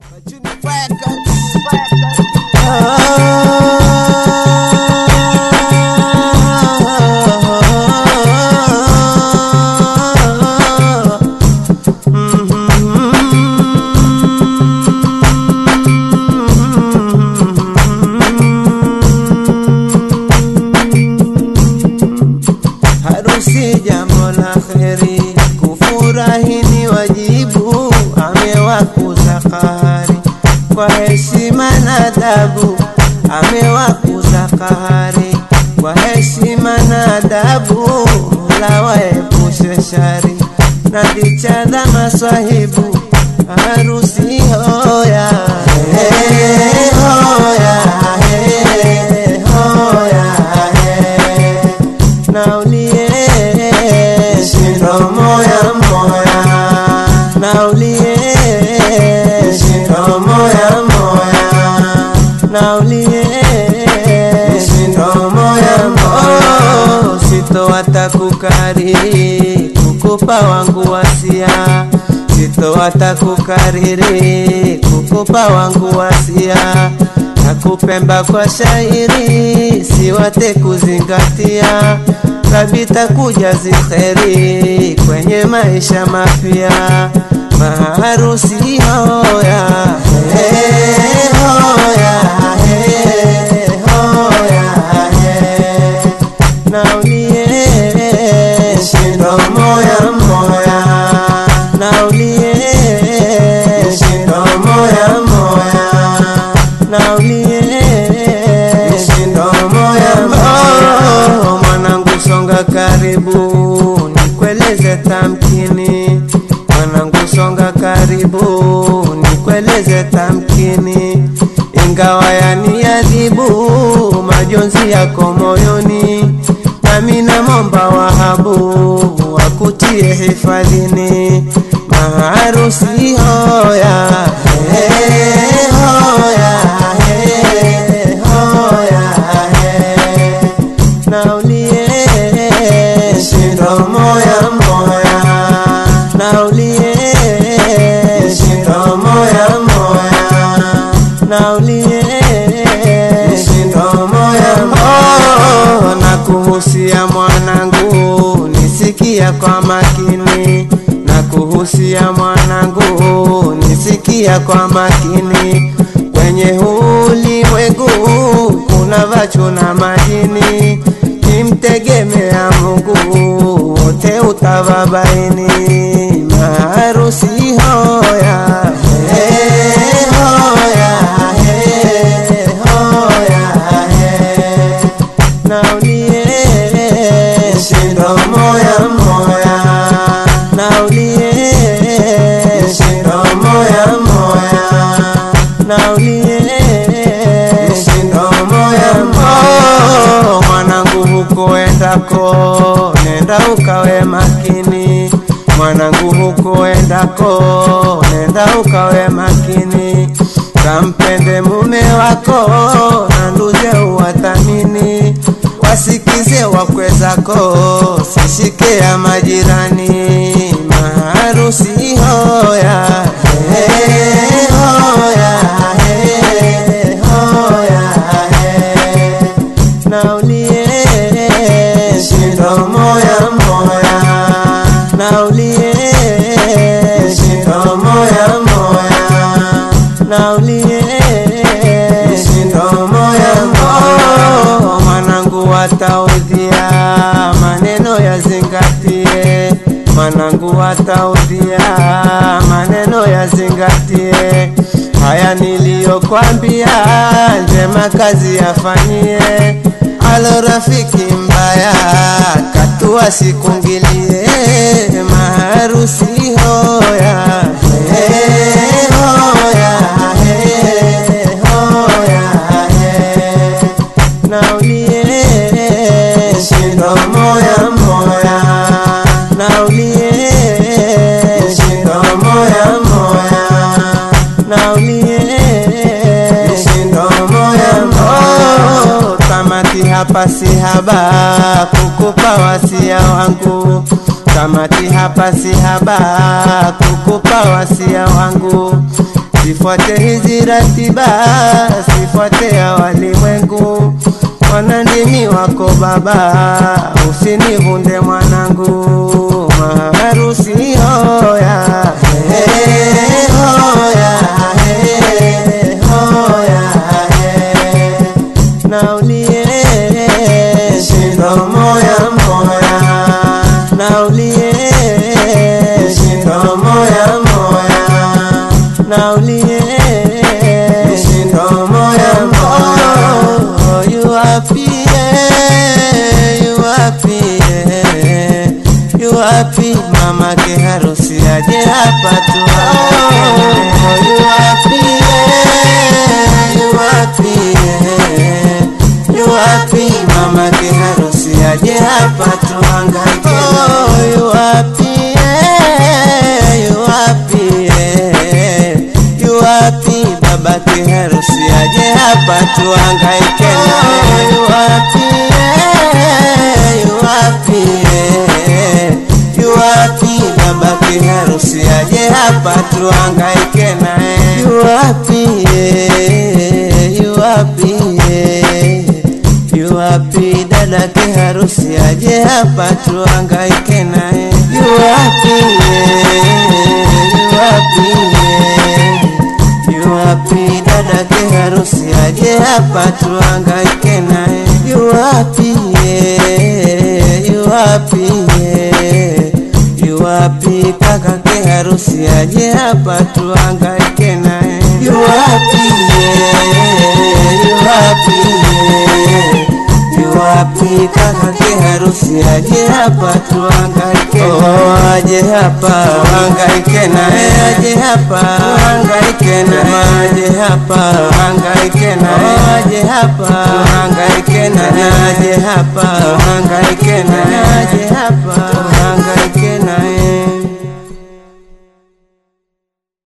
Harusi jambo la kheri, kufurahi ni wajibu, amewakuza kahari kwa heshima na adabu, amewakuza kahari kwa heshima na adabu, Mola waepushe shari na vichada maswahibu, harusi hoya hey, hoya hey, hoya hey naulie shindo moya moya naulie shindo moya moya naulie shindo moya moya sito watakukariri kukupa wangu wasia sito watakukariri kukupa wangu wasia nakupemba kwa shairi siwate kuzingatia kabita kuja zikheri kwenye maisha mapya maharusi hoya hey, hoya hey, hoya hey. naulie shindo moya moya naulie shindo moya moya naulie shindo moya moya mwanangu songa karibu nikueleze tamkini mwanangu songa karibu nikueleze tamkini ingawa yaniadhibu majonzi yako moyoni nami namomba wahabu wakutie hifadhini maharusi hoya hey, hoya hey, hoya hey. naulie shindo moya moya naulie shindo moya moya naulie shindo moya moya na kuhusia mwanangu nisikia kwa makini na kuhusia mwanangu nisikia kwa makini kwenye ulimwengu kuna vachu na majini kimtegemea Mungu wote utavabaini maharusi hoya hey, hoya hey, hoya hey. naulie shindo moya moya naulie shindo moya moya naulie shindo moya moya mwanangu huko endako nenda ukawe makini mwanangu huko endako nenda ukawe makini kampende mume wako na nduze uwathamini wasikize wakwe zako sishike ya majirani maharusi hoya hey, hoya hey, hoya hey. naulie shindo moya moya naulie shindo moya moya naulie shindo moya moya mwanangu wataudhia maneno yazingatie mwanangu wataudhia maneno yazingatie haya niliyokwambia njema kazi yafanyie alo rafiki mbaya katua sikungilie maharusi hoya hey, hoya hey, hoya hey. naulie shindo moya moya naulie shindo moya moya naulie shindo moya moya tamati hapa si haba kukupa wasia wangu tamati hapa si haba kukupa wasia wangu sifuate hizi ratiba, sifuate ya walimwengu. Mwanandimi wako baba, usinivunde mwanangu, maharusi hoya hey, hoya hey, hoya hey. Naulie shindo moya moya, naulie shindo moya moya, naulie shindo moya moya. You happy, yeah, you happy, yeah. You happy, mama ke harusi aje hapa tu. Oh, you happy, yeah, you happy, yeah. You happy, mama ke harusi aje hapa tuhangaike. Oh, you happy, yeah, you happy, yeah. You happy, baba ke harusi aje hapa tuhangaike naye. You happy, yeah, you happy, yeah. You happy, baba ke harusi aje hapa tuhangaike naye. You happy, yeah, you happy, yeah. You happy, dada ke harusi aje hapa tuhangaike naye. You happy, yeah, you happy, yeah. You happy, dada ke harusi aje hapa tuhangaike naye. You happy, yeah, you happy, yeah. You happy, kaka ke harusi aje hapa tuhangaike naye. You happy, yeah, you happy, yeah. You happy, kaka ke harusi aje hapa tuhangaike oh, aje hapa tuhangaike naye, aje hapa tuhangaike naye, aje hapa tuhangaike naye, aje hapa tuhangaike naye, aje hapa tuhangaike naye, aje hapa tuhangaike